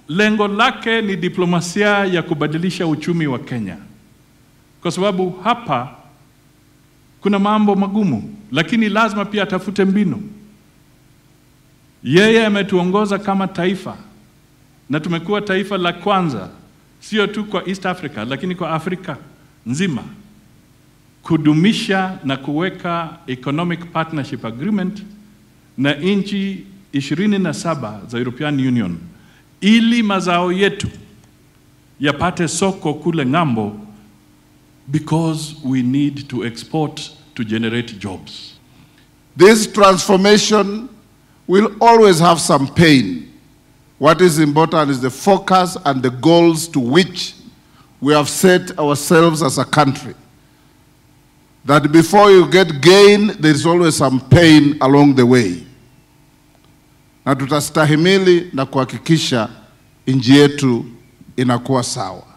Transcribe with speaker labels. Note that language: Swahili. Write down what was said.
Speaker 1: lengo lake ni diplomasia ya kubadilisha uchumi wa Kenya, kwa sababu hapa kuna mambo magumu, lakini lazima pia atafute mbinu. Yeye ametuongoza kama taifa na tumekuwa taifa la kwanza, sio tu kwa East Africa, lakini kwa Afrika nzima kudumisha na kuweka economic partnership agreement na nchi ishirini na saba za European Union ili mazao yetu yapate soko kule ng'ambo because we need to export to generate jobs.
Speaker 2: This transformation will always have some pain. What is important is the focus and the goals to which we have set ourselves as a country. That before you get gain, there is always some pain along the way. Na tutastahimili na kuhakikisha nchi yetu inakuwa sawa.